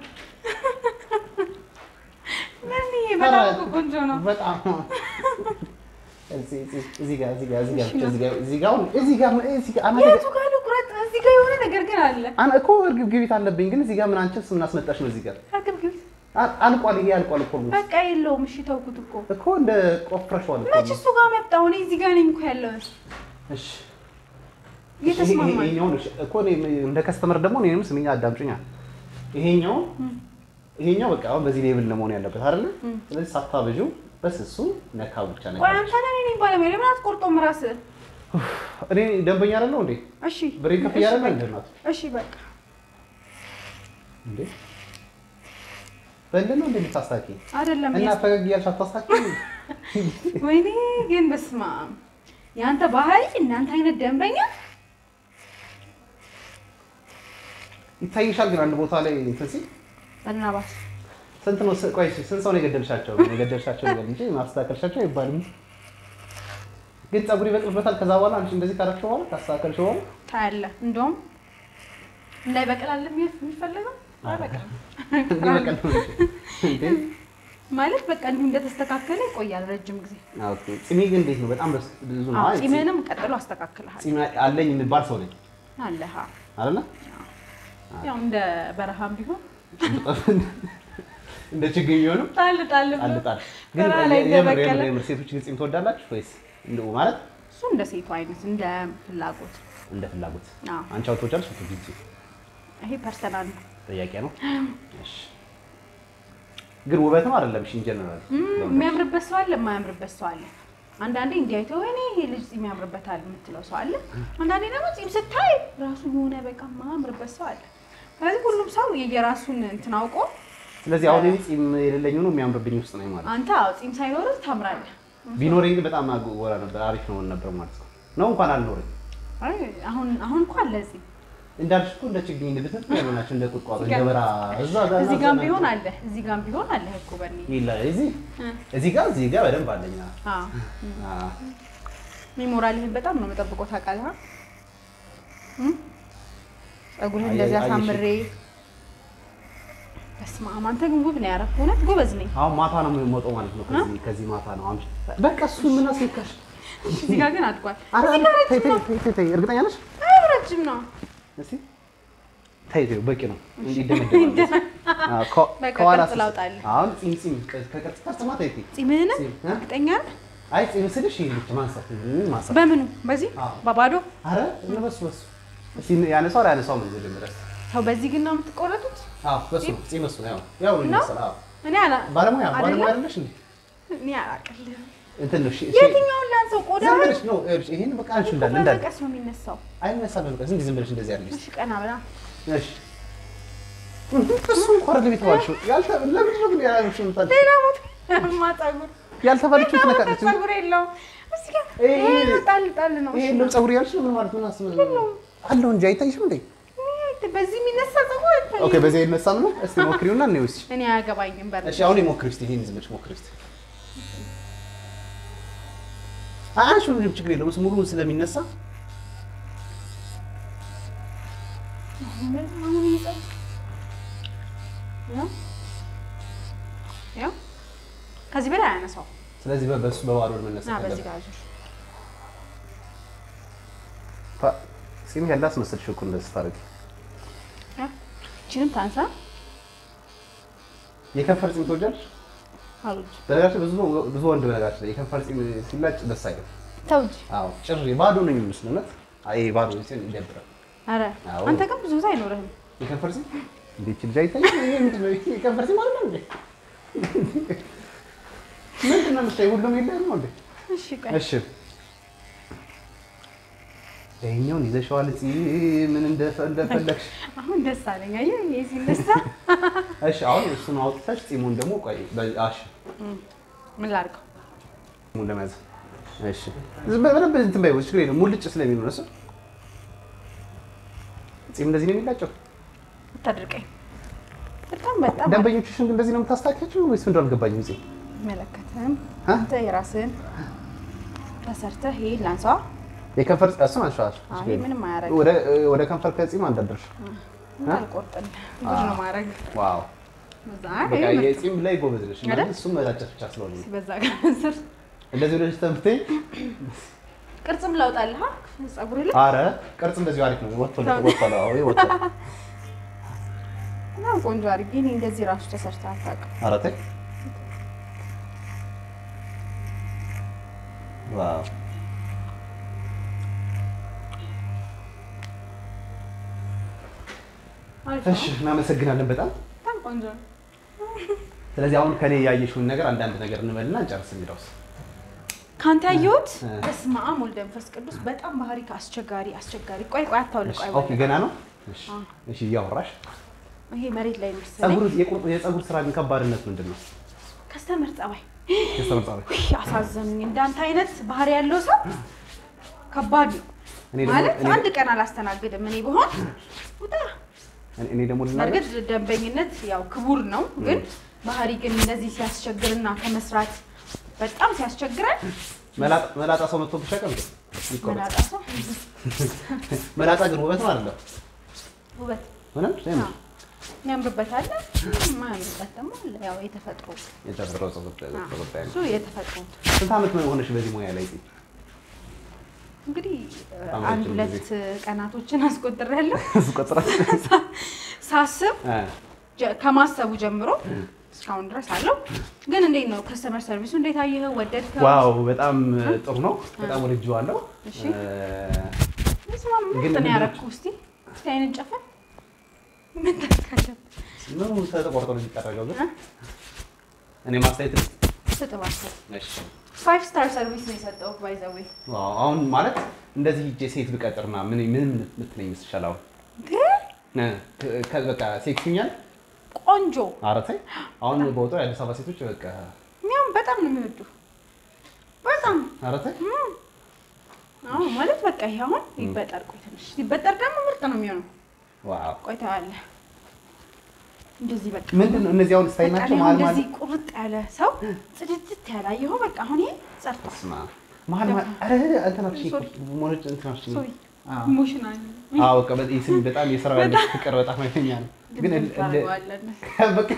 ምን ይሄ በጣም እኮ ቆንጆ ነው በጣም እዚህ እዚህ- እዚህ ጋር እዚህ ጋር እዚህ ጋር እዚህ ጋር እዚህ ጋር እዚህ ጋር እዚህ ጋር አናቴ የቱ ጋር ልቁረጥ እዚህ ጋር የሆነ ነገር ግን አለ አና እኮ እርግብ ግቢት አለብኝ፣ ግን እዚህ ጋር ምን አንቺስ ምን አስመጣሽ ነው? እዚህ ጋር አግብግብ አ- አልቋል። ይሄ አልቋል እኮ ነው በቃ የለውም እሺ ተውኩት እኮ እኮ እንደ ቆፍረሽዋል እኮ መች እሱ ጋር መጣሁ እኔ እዚህ ጋር ነኝ እኮ ያለሁት እሺ እየተስማማኝ ይሄኛውን እሺ እኮ እኔ እንደ ከስተመር ደግሞ እኔንም ስምኛ አዳምጪኛ። ይሄኛው ይሄኛው በቃ አሁን በዚህ ሌብል ነው መሆን ያለበት አይደለ? ስለዚህ ሳታበዢው በስሱ ነካ ብቻ ነካ። ቆይ አንተ ነህ እኔ ባለሙያ ለምን አትቆርጦም ራስህ እኔ ደንበኛ አይደለሁ እንዴ? እሺ ብሬን ከፍ እሺ፣ እያለ በቃ። እንደ እናቱ እሺ በቃ እንዴ በእንደት ነው እንደምታስታኪ አይደለም እና ያስ- ፈገግ እያልሽ አታስታኪ። ወይኔ ግን በስመ አብ የአንተ ባህሪ እናንተ አይነት ደንበኛ ይታይሻል ግን አንድ ቦታ ላይ እንትን ሲል በናባስ ስንት ነው? ስ- ቆይ ስንት ሰው ነው የገደልሻቸው? የገደልሻቸው ነገር እንጂ ማስተካከልሻቸው አይባልም። ግን ፀጉር ይበቅልበታል። ከዛ በኋላ አንቺ እንደዚህ ካረግሽ በኋላ ካስተካከልሽ በኋላ ታያለህ። እንደውም እንዳይበቅል አለ የሚፈለገው አይበቅልም እንዲበቅል ነው እንጂ። እንዴ? ማለት በቃ እንዲሁ እንደተስተካከለ ይቆያል ረጅም ጊዜ። ኦኬ። ፂሜ ግን እንዴት ነው? በጣም በስ- ብዙ ነው። አዎ አይ ፂምህንም ቀጥሎ አስተካክልሃል ፂሜ አለኝ የሚባል ሰው ነኝ አለህ። አይደለ? ያው እንደ በረሃም ቢሆን እንደ ችግኝ ቢሆንም ጣል ጣል ብሎ አልጣል። ግን በረሃ ላይ የምር የምር እንደበቀለ የምር ሴቶች ግን ፂም ትወዳላችሁ ወይስ እንደው ማለት እሱ እንደ ሴቱ አይነት እንደ ፍላጎት እንደ ፍላጎት? አዎ። አንቺ አውጥቶ ቻልሽ ፎቶ ጊዜ ይሄ ፐርሰናል ነው። ጥያቄ ነው። እሺ። ግን ውበትም አይደለም። እሺ ኢንጀነራል እም፣ የሚያምርበት ሰው አለ፣ የማያምርበት ሰው አለ። አንዳንዴ እንዲያይቶ ወይኔ ይሄ ልጅ ፂም ያምርበታል የምትለው ሰው አለ። አንዳንዴ ደግሞ ፂም ስታይ ራሱ የሆነ በቃ የማያምርበት ሰው አለ። ስለዚህ ሁሉም ሰው የየራሱን እንትን አውቆ ስለዚህ አሁን እኔ ፂም የሌለኝ ነው የሚያምርብኝ ውስጥ ነኝ ማለት ነው። አንተ አዎ ፂም ሳይኖርህ ታምራለህ። ቢኖረኝ ግን በጣም አጎራ ነበር፣ አሪፍ ነው ነበር ማለት ነው። ነው እንኳን አልኖረኝ። አይ አሁን አሁን እኮ አለ ፂም እንዳልሽ እኮ እንደ ችግኝ እንደ ብትት ያሉ ናቸው እንደ ቁጥቋጦ እንደ በራ እዛ ጋር እዚህ ጋር ቢሆን አለ እዚህ ጋር ቢሆን አለ እኮ በእኔ ይላ እዚህ እዚህ ጋር እዚህ ጋር በደንብ አለኛ አዎ ሜሞራልህን በጣም ነው የምጠብቀው ታውቃለህ እ ፀጉርህን አይ- እንደዚህ አየሽ። አሳምሬ በስመ አብ አንተ ግን ውብ ነው ያደረኩት እውነት ጎበዝ ነኝ አሁን ማታ ነው የምወጣው ማለት ነው። ከዚህ ከዚህ ማታ ነው አምሽ በቃ እሱ ምን አስነካሽ? እዚህ ጋር ግን አድጓል ኧረ እዚህ ጋር ተይ ረጅም ተይ ነው ተይ ተይ እርግጠኛ ነሽ? አይ ረጅም ነው እስቲ ተይ ተይ በቂ ነው። እንዲህ ይደመደማል። አዎ ከ- በቃ ከኋላ ቅርጽ ላውጣልህ። አሁን ጺም ጺም ከቅርጽ ቅርጽማ ተይ ተይ ጺምህን ጺም፣ እ? እርግጠኛ ነህ አይ ጺም ስልሽ ይሄ ብቻ ማንሳት ምን ማንሳት በምኑ በዚህ አዎ። በባዶ አረ በሱ በሱ እስቲ ያነሳው ላይ ያነሳው ምን መጀመሪያ ሰው በዚህ ግን ነው የምትቆረጡት አዎ በሱ ጺም እሱ ነው ያው ያው ነው የሚመስለው አዎ እኔ አላ ባለሙያ ባለሙያ አይደለም? አይደለሽ እንዴ እኔ አላቅልህም እንትን ነው እሺ እሺ የትኛውን ላንሰው ቆዳ ዝም ብለሽ ነው ይኸውልሽ ይሄን በቃ አንቺ እንዳለ እንዳለ በመቀስ ነው የሚነሳው አይነሳም በቃ ዝም ዝም ብለሽ እንደዚህ አድርጊ እሺ ቀና ብላ እሺ እሱ እንኳን አይደለም የተባልሽው ያልተ ለምንድን ነው ግን ያላልሽው የምታልሽው? ሌላ ቦታ ያማ ፀጉር ያልተባለችው ትነካለች ፀጉር የለውም እዚህ ጋር ይሄ- ይሄ ነው ጣል ጣል ነው ይሄ የለውም ፀጉር ያልሽ ምን ማለት ምን አስበህ አለው እንጂ አይታይሽም እንዴ ይሄ በዚህ የሚነሳ ፀጉር አይታይም። ኦኬ በዚህ አይነሳም ነው እስቲ ሞክሪውና እንየው እስኪ እኔ አያገባኝም በር እሺ አሁን ሞክሪ እስቲ ይሄን ዝም ብለሽ ሞክሪ እስቲ አንቺ ምንም ችግር የለውም እሱ ሙሉውን ስለሚነሳ አሁን ይሄ ፀጉር ያው ያው ከዚህ በላይ አያነሳው ስለዚህ በ- በሱ በባዶ መነሳት ና በዚህ አለበት ጋር ዙር ፋ- ጺም ያለ አስመሰልሽ እኮ እንደዚህ ታደርጊ ያው እቺንም ታንሳ የከንፈር ጺም ትወጃለሽ አሉት በነገራችን ብዙ ብዙ ወንድ በነገራችን ላይ የከንፈር ጺም ሲላጭ ደስ አይልም ተው እንጂ አዎ ጭር ባዶ ነው የሚመስለው እውነት አይ ባዶ ሲሆን ይደብራል ኧረ አዎ። አንተ ግን ብዙ ጊዜ አይኖርህም የከንፈር ጺም እንዴት ልጅ አይታይም ይሄ ምንድን ነው ይሄ የከንፈር ጺም ማለት ነው እንዴ ምንድን ነው የምታይው ሁሉም የለህም ነው እንዴ እሺ ቆይ እሺ ይኸኛውን ይዘሽዋል ምን እንደፈለግሽ አሁን ደስ አለኝ አየህ ይሄ ሲነሳ እሺ አሁን እሱን አውጥተሽ ጺሙን ደግሞ ቆይ በአሽ ምን ላድርገው ጺሙን ለመያዝ እሺ ዝም በ- በደንብ እንትን በይው ችግር የለም ሙልጭ ስለሚሆን ነው እሱ ጺም እንደዚህ ነው የሚላጨው አታድርቀኝ በጣም በጣም ደንበኞችሽን ግን እንደዚህ ነው የምታስታኪያቸው ወይስ ምንድን አልገባኝም ጊዜ አይመለከትህም አ? አንተ የራስህን ተሰርተህ ይሄ ላንሳዋ የከንፈር እሱን አንሸዋል አይ ምንም አያደርግም ወደ ወደ ከንፈር ከጺም አንዳደርሽ እንዳልቆርጥልህ ብዙ ነው ማድረግ ዋው በዛ በቃ ይሄ ምርጥ የጺም ላይ ጎበዝ ነሽ አይደል? ማለት እሱም መላጨት ብቻ ስለሆነ ነው። በዛ ጋር ስር እንደዚህ ብለሽ ተምትይ ቅርጽም ላውጣልህ አ? ፀጉር ላይ አረ ቅርጽ እንደዚሁ አሪፍ ነው ወጥቶልሽ ወጥቷል አዎ ወጥቷል በጣም ቆንጆ አድርጌ እኔ እንደዚህ ራሱ ተሰርተህ አታውቅም ኧረ ተይ ዋው አሪፍ እሺ ነው። እናመሰግናለን በጣም በጣም ቆንጆ ነው ስለዚህ አሁን ከኔ ያየሽውን ነገር አንዳንድ ነገር እንበልና እንጨርስ እንግዳውስ ከአንተ ያየሁት እ። በስመ አብ ወልደ መንፈስ ቅዱስ በጣም ባህሪ አስቸጋሪ አስቸጋሪ ቆይ ቆይ አታውልቅ ቆይ ኦኬ ገና ነው እሺ አዎ። እሺ እያወራሽ ይሄ መሬት ላይ መሰለኝ ጸጉር የቁርጥ የጸጉር ስራ ግን ከባድነት ምንድን ነው ከስተመር ጸባይ ከስተመር ጸባይ ውይ አሳዘኑኝ እንዳንተ አይነት ባህሪ ያለው ሰው ከባድ ነው እኔ ደግሞ ማለት እኔ- አንድ ቀን አላስተናግድም እኔ ብሆን ውጣ እኔ- እኔ ደግሞ ልናገር በእርግጥ ደንበኝነት ያው ክቡር ነው ግን ባህሪ ግን እንደዚህ ሲያስቸግርና ከመስራት በጣም ሲያስቸግረን መላጣ- መላጣ ሰው መጥቶ ብቻ ቀን ይቆረጥ መላጣ ሰው መላጣ ግን ውበት ነው አይደለም ውበት ምንም ምን አዎ። የሚያምርበት አለ የማያምርበት ደግሞ አለ ያው የተፈጥሮ የተፈጥሮ ጸጉር ጸጉር ጉዳይ ነው እሱ የተፈጥሮ ስንት ዓመት ነው የሆነሽ በዚህ ሙያ ላይ ጽ እንግዲህ በጣም አንድ ረጅም ሁለት ጊዜ። ቀናቶችን አስቆጥሬያለሁ ቁጥር ሳስብ ጀ- ከማሰቡ ጀምሮ እስካሁን ድረስ አለው። ግን እንዴት ነው ከስተመር ሰርቪሱ እንዴት አየኸው? ወደድከው? ዋው በጣም ጥሩ ነው በጣም ወድጄዋለሁ እሺ። እ፣ ስማ ግን ምንድን ነው ምንድን ነው? ያደረኩህ? እስኪ እስኪ አይንን ጨፈን ምን ታደርጋለህ? ምኑ ተቆርጦ ነው የሚጠረገው ግን እ? እኔ ማስተያየት ስጥ እባክህ። እሺ ፋይቭ ስታር ሰርቪስ ነው የሰጠሁህ ባይ ዘ ዌይ። ዋው አሁን ማለት እንደዚህ ሂጄ ሴት ብቀጥርና ምን ምን ምትለኝ ይመስልሻል አሁን ግን እ፣ ከ- በቃ ሴክሲኛል ቆንጆ ኧረ ተይ አሁን በወጣው የአዲስ አበባ ሴቶች በቃ እኛም በጣም ነው የሚወዱህ በጣም ኧረ ተይ አዎ ማለት በቃ ይሄ አሁን ይበጠር ቆይ ትንሽ ሲበጠር ደግሞ ምርጥ ነው የሚሆነው ዋው ቆይታ ያለ እንደዚህ በቃ ምንድን ነው እነዚህ አሁን ስታይል በቃ ናቸው? ላይ መሀል እንደዚህ መሀል ቁርጥ ያለ ሰው ጽድት ያለ አየኸው። በቃ አሁን ይሄ ጸድቷል። ስማ መሀል መሀል ኧረ እንትናችን ሶሪ። ሞነጭ እንትናችን ሶሪ አዎ ኢሞሽናል አዎ በቃ በ- ይህ ስም በጣም የስራው ያለ ፍቅር በጣም ኃይለኛ ነው። ግን እል- እል- ታደርገዋለን። በቃ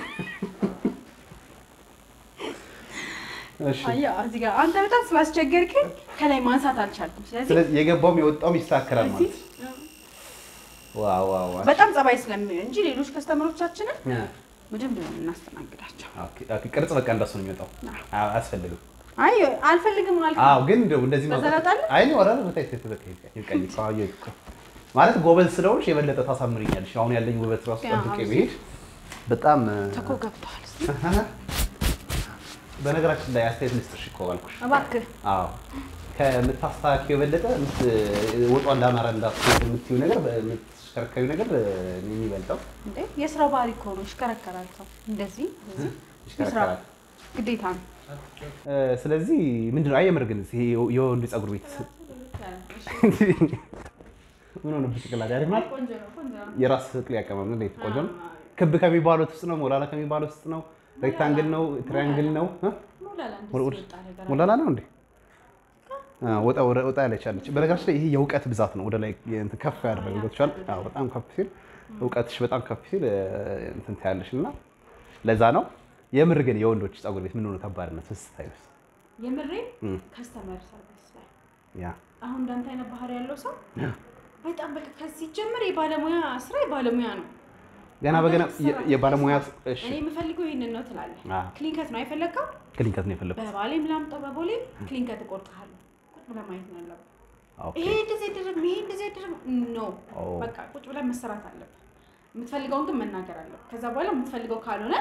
እሺ አየህ እዚህ ጋር አንተ በጣም ስላስቸገርከኝ ከላይ ማንሳት አልቻልኩም። ስለዚህ ስለዚህ የገባውም የወጣውም ይስተካከላል ማለት እዚህ ዋው ዋው ዋው በጣም ጸባይ ስለሚሆን እንጂ ሌሎች ከስተመሮቻችንን እ፣ በደንብ ነው የምናስተናግዳቸው። ኦኬ፣ ኦኬ፣ ቅርጽ በቃ እንደሱ ነው የሚወጣው። አዎ አያስፈልግም። አይ አልፈልግም አልክ። አዎ ግን እንደው እንደዚህ በዛ ማውጣት- ላጣለህ? አይ ነው ወራ ነው ታይ ተበከ ይቀኝ ካዩ ማለት ጎበዝ ስለሆንሽ የበለጠ ታሳምሪኛለሽ። አሁን ያለኝ ውበት ራሱ አዎ፣ ጠብቄ አዎ። ብሄድ በጣም ተኮ ገብተዋል። በነገራችን ላይ አስተያየት ልስጥሽ እኮ አልኩሽ። እባክህ አዎ ከምታስተካክዪው የበለጠ የምት- ወጧ እንዳማረ እንዳትሆን የምትይው ነገር የምትሽከረከሪው ነገር ነው የሚበልጠው። እንዴ የስራው ባህሪ እኮ ነው። ይሽከረከራል ሰው እንደዚህ እንደዚህ የስራ ይሽከረከራል። ግዴታ ነው። እ፣ ስለዚህ ምንድን ነው አየምር ግን ይሄ የወንድ ፀጉር ቤት ምን ሆነ ብጭቅላት ያሪፍ ናት። ቆንጆ ነው፣ ቆንጆ ነው። የራስ ቅል ያቀማም እንዴት ቆንጆ ነው። ክብ ከሚባሉት ውስጥ ነው፣ ሞላላ ከሚባሉት ውስጥ ነው፣ ሬክታንግል ነው፣ ትሪያንግል ነው። እ? ሞላላ እንደዚህ ወደ- ወጣ ነገር ሞላላ ነው እንዴ? አ፣ ወጣ ወደ- ወጣ ያለች አለች። በነገራችን ላይ ይሄ የእውቀት ብዛት ነው። ወደ ላይ እንትን ከፍ ያደረገው ገብቶሻል? አዎ በጣም ከፍ ሲል እውቀትሽ በጣም ከፍ ሲል እ፣ እንትን ታያለሽ እና ለዛ ነው የምር ግን የወንዶች ፀጉር ቤት ምን ሆነ ከባድነት ስታዩስ? የምሬ እም። ከስተመር ሰርቪስ ላይ ያ አሁን እንዳንተ አይነት ባህሪ ያለው ሰው በጣም በቃ ከዚህ ጀምር የባለሙያ ስራ የባለሙያ ነው። ገና በገና የ- የባለሙያ እሺ እኔ የምፈልገው ይህንን ነው ትላለህ። አ፣ ክሊንከት ነው አይፈለግከው? ክሊንከት ነው የፈለኩት። በባሌም ላምጠው በቦሌ ክሊንከት እቆርጥሃለሁ። ቁጭ ብለህ ማየት ነው ያለብህ። ኦኬ ይሄ እንደዚህ አይደረግም፣ ይሄ እንደዚህ አይደረግም። ኖ ኦ። በቃ ቁጭ ብለህ መሰራት አለብህ። የምትፈልገውን ግን መናገር አለብህ። ከዛ በኋላ የምትፈልገው ካልሆነ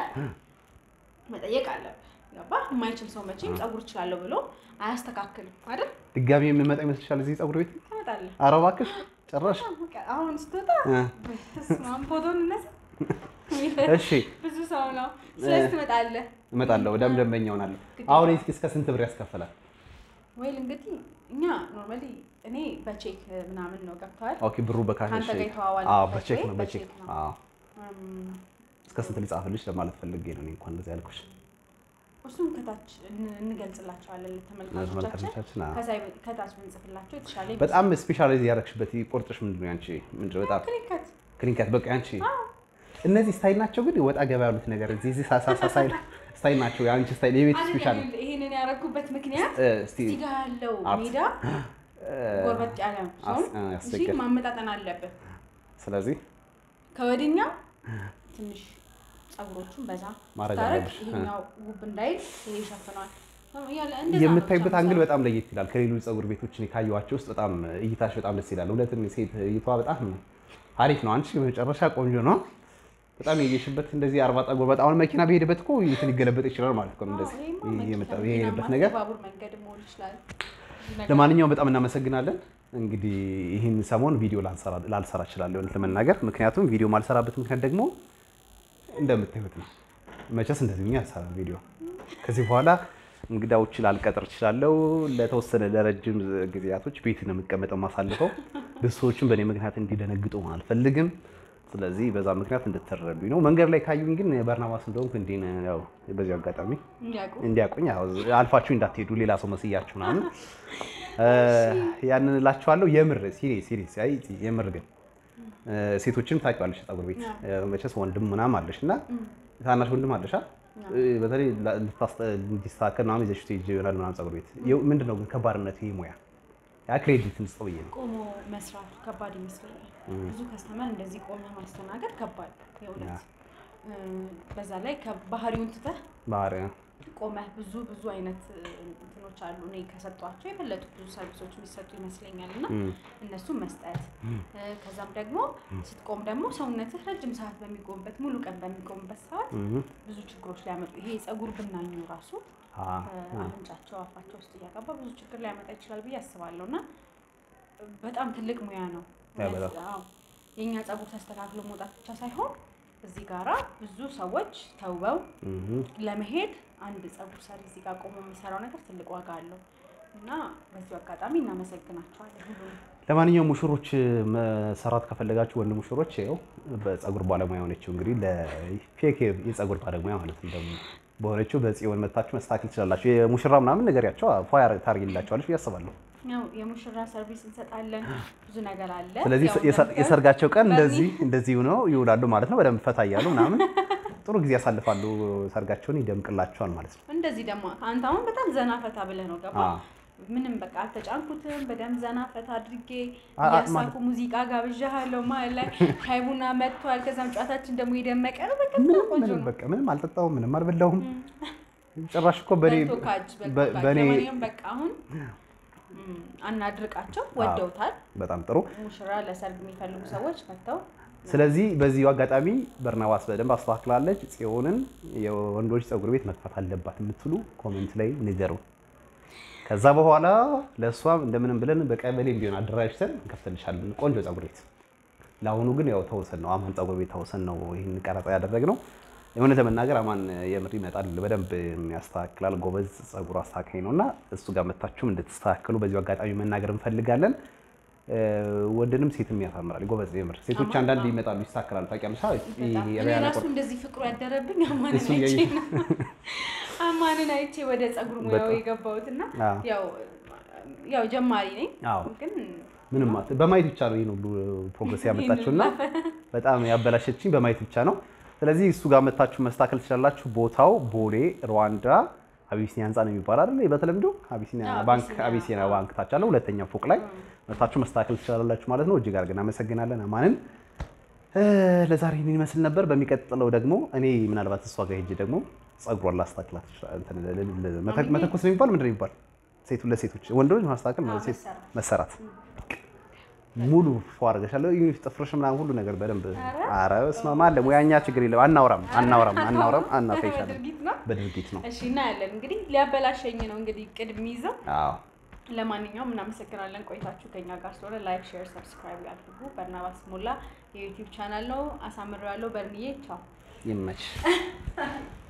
መጠየቅ አለብህ። ገባህ? የማይችል ሰው መቼም ፀጉር እችላለሁ ብሎ አያስተካክልም አይደል? ድጋሚ የምመጣ ይመስልሻል እዚህ ፀጉር ቤት? ትመጣለህ። ኧረ እባክሽ ጭራሽ በቃ አሁን ስትወጣ እ፣ በስመ አብ ፎቶን እነሳ እሺ ብዙ ሰው ነው። ስለዚህ ትመጣለህ። እመጣለሁ። ደም ደንበኛ እሆናለሁ። አሁን እስኪ እስከ ስንት ብር ያስከፍላል? ወይል እንግዲህ እኛ ኖርማሊ እኔ በቼክ ምናምን ነው ገብተዋል። ኦኬ ብሩ በካሽ ከአንተ ጋር የተዋዋል አዎ በት በቼክ ወይ ነው በቼክ በቼክ ነው። አዎ እስከ ስንት ልጻፍልሽ ለማለት ፈልጌ ነው እኔ እንኳን እንደዚህ ያልኩሽ እሱም ከታች እን- እንገልጽላቸዋለን ለተመልካቾቻችን። ለተመልካቾቻችን አዎ። ከዛ ከታች ብንጽፍላቸው የተሻለ በጣም ስፔሻላይዝ ያደረግሽበት ቁርጥሽ ምንድን ነው ያንቺ ምንድን ነው በጣም ክሊንከት ክሊንከት በቃ ያንቺ እነዚህ ስታይል ናቸው ግን ወጣ ገባ ያሉት ነገር እዚህ እዚህ ሳሳሳ ስታይል ስታይል ናቸው የአንቺ ስታይል የቤት ስፔሻል አይደለም፣ ይሄንን ያደረጉበት ምክንያት እ፣ እስቲ እዚህ ጋር ያለው አርት። ሜዳ ጎርበጥ ያለ ነው። አስ- እ፣ እሺ ያስቸግር። ማመጣጠን አለብን። ስለዚህ ከወዲኛው ትንሽ ፀጉሮቹን በዛ ማድረግ ስታረግ አለብሽ። ይሄኛው ውብ እንዳይል ይሄ ይሸፍነዋል። ያለ እንደዛ ነው የምታይበት ብቻ አንግል የምሰራው። በጣም ለየት ይላል። ከሌሎች ፀጉር ቤቶች እኔ ካየኋቸው ውስጥ በጣም እይታሽ በጣም ደስ ይላል። እውነትም ሴት እይቷ በጣም አሪፍ ነው። አንቺ መጨረሻ ቆንጆ ነው። በጣም የየሽበት እንደዚህ አርባ ፀጉር በጣም አሁን መኪና በሄደበት እኮ እንትን ሊገለበጥ ይችላል ማለት ነው። እንደዚህ አዎ፣ ይሄማ ይሄ መኪና የመጣ- መኪና የሄደበት ማለት ነገር የባቡር መንገድ መሆን ይችላል። ነገር ለማንኛውም በጣም እናመሰግናለን። እንግዲህ ይህን ሰሞን ቪዲዮ ላልሰራ- ላልሰራ እችላለሁ እውነት ለመናገር ምክንያቱም ቪዲዮ ማልሰራበት ምክንያት ደግሞ እንደምታዩት ነው። መቼስ እንደዚህ ብኛ አልሰራም ቪዲዮ። ከዚህ በኋላ እንግዳዎች ላልቀጥር እችላለሁ። ለተወሰነ ለረጅም ጊዜያቶች ቤት ነው የምቀመጠው ማሳልፈው። ብዙ ሰዎችም በእኔ ምክንያት እንዲደነግጡ አልፈልግም። ስለዚህ በዛ ምክንያት እንድትረዱኝ ነው። መንገድ ላይ ካዩኝ ግን በርናባስ እንደሆንኩ እንዲህ ነው ያው በዚህ አጋጣሚ እንዲያውቁ እንዲያውቁኝ ያው አልፋችሁ እንዳትሄዱ ሌላ ሰው መስያችሁ ምናምን ያንን እላችኋለሁ። የምር ሲሪየስ ሲሪየስ አይ የምር ግን ሴቶችንም ታውቂዋለሽ ፀጉር ቤት መቼስ ወንድም ምናምን አለሽ እና ታናሽ ወንድም አለሽ አ በተለይ ልታስተ- እንዲስተካከል ምናምን ይዘሽ ትሄጂ ይሆናል ምናምን ፀጉር ቤት ይኸው ምንድን ነው ግን ከባድነት ይሄ ሙያ ያ ክሬዲት እንስጠው ብዬ ነው። ቆሞ መስራቱ ከባድ ይመስለኛል። ብዙ ከስተመር እንደዚህ ቆመ ማስተናገድ ከባድ የእውነት እ፣ በዛ ላይ ከባህሪውን ትተህ ባህሪ ቆመህ ብዙ ብዙ አይነት እ፣ እንትኖች አሉ። እኔ ከሰጧቸው የበለጡ ብዙ ሰርቪሶች የሚሰጡ ይመስለኛል እና እም፣ እነሱን መስጠት እ፣ ከዛም ደግሞ ስትቆም ደግሞ ሰውነትህ ረጅም ሰዓት በሚቆምበት ሙሉ ቀን በሚቆምበት ሰዓት እም፣ ብዙ ችግሮች ሊያመጡ ይሄ የፀጉር ብናኙ ራሱ አ፣ አ፣ አፍንጫቸው አፋቸው ውስጥ እያገባ ብዙ ችግር ሊያመጣ ይችላል ብዬ አስባለሁ እና በጣም ትልቅ ሙያ ነው። ያ በጣም። አዎ። የእኛ ፀጉር ተስተካክሎ መውጣት ብቻ ሳይሆን እዚህ ጋራ ብዙ ሰዎች ተውበው እም፣ ለመሄድ አንድ ፀጉር ሰሪ እዚህ ጋር ቆሞ የሚሰራው ነገር ትልቅ ዋጋ አለው እና በዚሁ አጋጣሚ እናመሰግናቸዋለን ሁሉንም። ለማንኛውም ሙሽሮች መሰራት ከፈለጋችሁ ወንድ ሙሽሮች ይኸው በፀጉር ባለሙያ የሆነችው እንግዲህ ለፌክ የፀጉር ባለሙያ ማለት ነው ደግሞ በሆነችው በጽዮን መታችሁ መስተካከል ትችላላችሁ። የሙሽራ ምናምን ነገሪያቸው ፏ ታርጊላቸዋለች ብዬ አስባለሁ። ያው የሙሽራ ሰርቪስ እንሰጣለን። ብዙ ነገር አለ። ስለዚህ ያው የሰ- እንደምታዩት የሰርጋቸው ቀን በሚ- እንደዚህ እንደዚህ ሆነው ይውላሉ ማለት ነው። በደንብ ፈታ እያሉ ምናምን ጥሩ ጊዜ ያሳልፋሉ። ሰርጋቸውን ይደምቅላቸዋል ማለት ነው። እንደዚህ ደግሞ አንተ አሁን በጣም ዘና ፈታ ብለህ ነው ገባ አዎ። ምንም በቃ አልተጫንኩትም። በደንብ ዘና ፈታ አድርጌ አ- አ- እያሳኩ ሙዚቃ ጋብዣለሁ። መሀል ላይ ሻይ ቡና መጥቷል። ከዛም ጨዋታችን ደግሞ የደመቀ ነው። በቃ በጣም ቆንጆ ምንም ነው። በቃ ምንም አልጠጣሁም፣ ምንም አልበላሁም። ጭራሽ እኮ በኔ በልቶ ካጅ በልቶ በ- ካጅ። በኔ ለማንኛውም በቃ አሁን ም፣ አናድርቃቸው። ወደውታል። በጣም ጥሩ። ሙሽራ ለሰርግ የሚፈልጉ ሰዎች መጥተው ስለዚህ በዚሁ አጋጣሚ በርናባስ በደንብ አስተካክላለች። ጽዮንን የወንዶች ፀጉር ቤት መክፈት አለባት የምትሉ ኮሜንት ላይ ንገሩ። ከዛ በኋላ ለእሷም እንደምንም ብለን በቀበሌ ቢሆን አደራጅተን እንከፍትልሻለን ቆንጆ ፀጉር ቤት። ለአሁኑ ግን ያው ተውሰን ነው አማን ፀጉር ቤት ተውሰን ነው ይህን ቀረጻ ያደረግነው። የሆነ ለመናገር አማን የምር ይመጣል፣ በደንብ ያስተካክላል። ጎበዝ ፀጉር አስተካካይ ነው እና እሱ ጋር መታችሁም እንድትስተካከሉ በዚሁ አጋጣሚ መናገር እንፈልጋለን። እ፣ ወንድንም ሴትም ያሳምራል። ጎበዝ የምር ሴቶች አማን አንዳንድ አዎ። ይመጣሉ ይስተካከላሉ። ታውቂያለሽ? አዎ፣ በጣም ይሄ እኔ የሪያና ራሱ ቆር- እንደዚህ ፍቅሩ ያደረብኝ አማንን እሱን አይቼ እያየሽ- ነው። አማንን አይቼ ወደ ፀጉር ሙያው በጣም። የገባሁት እና አዎ። ያው ያው ጀማሪ ነኝ አዎ። ግን ምንም አት- በማየት ብቻ ነው ይህን ሁሉ ፕሮግረስ ያመጣችው እና በጣም ያበላሸችኝ በማየት ብቻ ነው። ስለዚህ እሱ ጋር መታችሁ መስተካከል ትችላላችሁ። ቦታው ቦሌ ሩዋንዳ አቢሲኒያ ህንፃ ነው የሚባል አይደል? በተለምዶ አቢሲኒያ አዎ፣ ባንክ አቢሲኒያ፣ አቢሲኒያ አዎ። ባንክ ታች አለ ሁለተኛው ፎቅ ላይ መታችሁ መስተካከል ትችላላችሁ ማለት ነው። እጅግ አድርገን አመሰግናለን አማንን። እ፣ ለዛሬ ይህን ይመስል ነበር። በሚቀጥለው ደግሞ እኔ ምናልባት እሷ ጋር ሄጄ ደግሞ ጸጉሯን ላስተካክላት ይችላል። እንትን ል- ል- ል- መተ- መተኮስ ነው የሚባል ምንድን ነው የሚባል ሴቱ ለሴቶች ወንዶች ማስተካከል አዎ፣ ሴት መሰራት። መሰራት ሙሉ ፎ አድርገሻለሁ። ይህ ጥፍርሽ ምናምን ሁሉ ነገር በደንብ ኧረ፣ ኧረ በስመ አብ አለ ሙያኛ ችግር የለም። አናውራም አናውራም አናውራም አናሳይሻለን በድርጊት ነው። በድርጊት ነው። እሺ እናያለን። እንግዲህ ሊያበላሸኝ ነው እንግዲህ ቅድም ይዘው። አዎ ለማንኛውም እናመሰግናለን ቆይታችሁ ከኛ ጋር ስለሆነ። ላይክ፣ ሼር፣ ሰብስክራይብ ያድርጉ። በርናባስ ሞላ የዩቲዩብ ቻናል ነው። አሳምሬዋለሁ። በርንዬ ቻው። ይመች